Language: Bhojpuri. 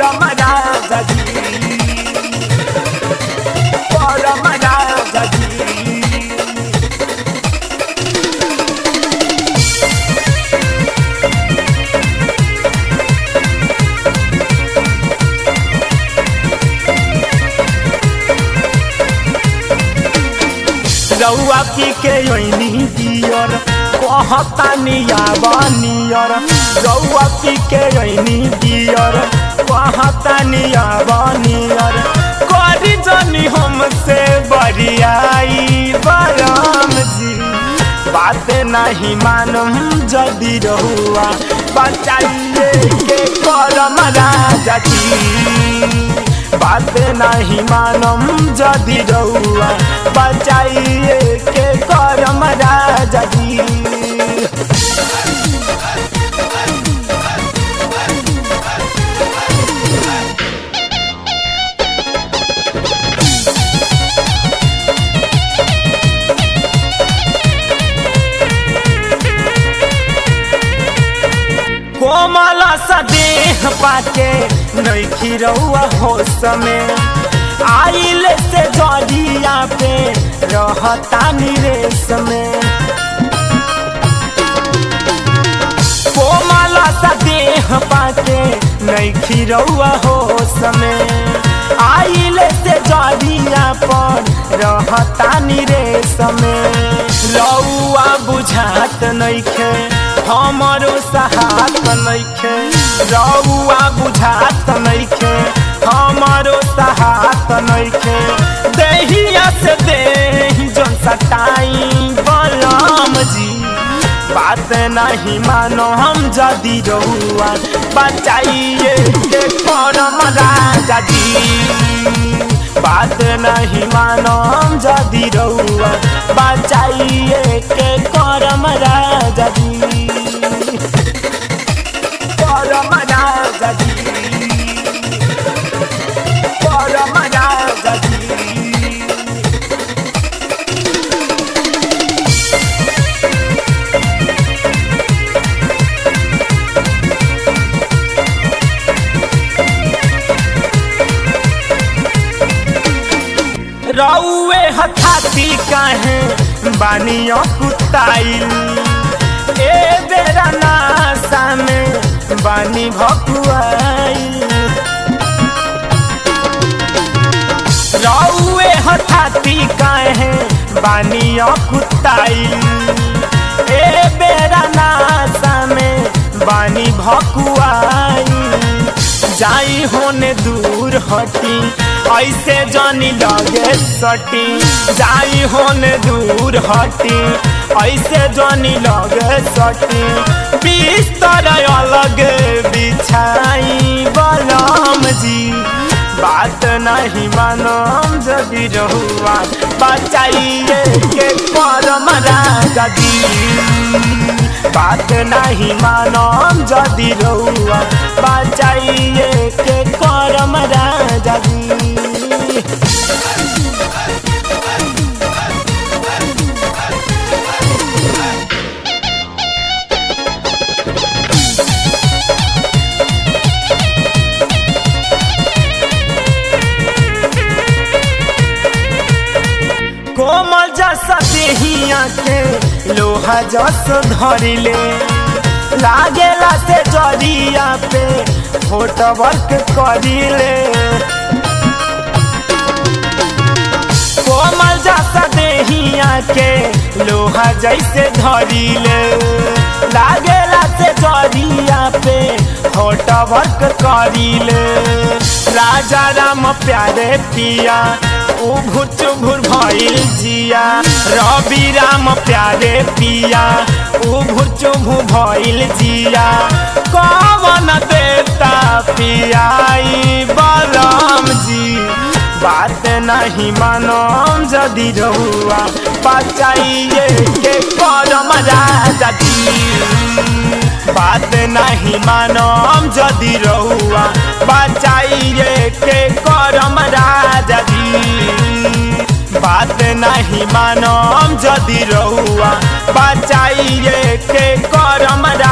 परम राजा जी परम राजा जी रउआ पी के ओइनी दियर कहता नियाबा नियर रउआ पी के ओइनी दियर कहता नियाबा नियर करी जनी हमसे बरियाई बराम जी बात नहीं मानम जदि रहुआ बचाइए के करम राजा जी बात नहीं मानम जदि रउआ बचाइए के करम राजा जी कोमल सा देह पाके नैखी रउआ होश में आइल से जरिया पे रहता निरेश में कोमल सा देह पाके नैखी रउआ होश में आइल से जरिया पर रहता निरेश में रउआ बुझात नैखे हमरो सहात नैखे रउआ बुझात नैखे हमरो सहात नैखे देहिया से देही जन सटाई बलम जी बात नहीं मानो हम जदि रहुआ बचाइए के करम राजा जी बात नहीं मानो हम जदि रहुआ बचाइए के करम राजा जी परम राजा जी परम राजा जी रउए हथाती काहे बानियों कुताइल ए बेरा नासा में बानी भकुआइल रउए हथाती काहे बानियों कुताइल ए बेरा नासा में बानी भकुआइल जाई होने दूर हटी ऐसे जानी लगे सटी जाई होने दूर हटी ऐसे जानी लगे सटी बिस्तर अलग बिछाई बलम जी बात नहीं मानम जदि रहुआ बचाइए के परम राजा जी बात नहीं मानम जदि रहुआ बचाइए के करम राजा जी कोमल जसा देहिया के लोहा जस धरिले लागेला से जरिया पे फोट वर्क करिले कोमल जसा देहिया के लोहा जैसे धरिले लागेला से जरिया पे फोट वर्क करिले राजा राम प्यारे पिया उभुर चुभुर भइल जिया रवि राम प्यारे पिया उभुर चुभु भइल जिया कवन देवता पियाई बलम जी बात नहीं मानम जदि रहुआ बचाइए के करम राजा जी बात नहीं मानम जदि रहुआ बचाइए के करम राजा जी बात नहीं मानम जदि रहुआ बचाइए के करम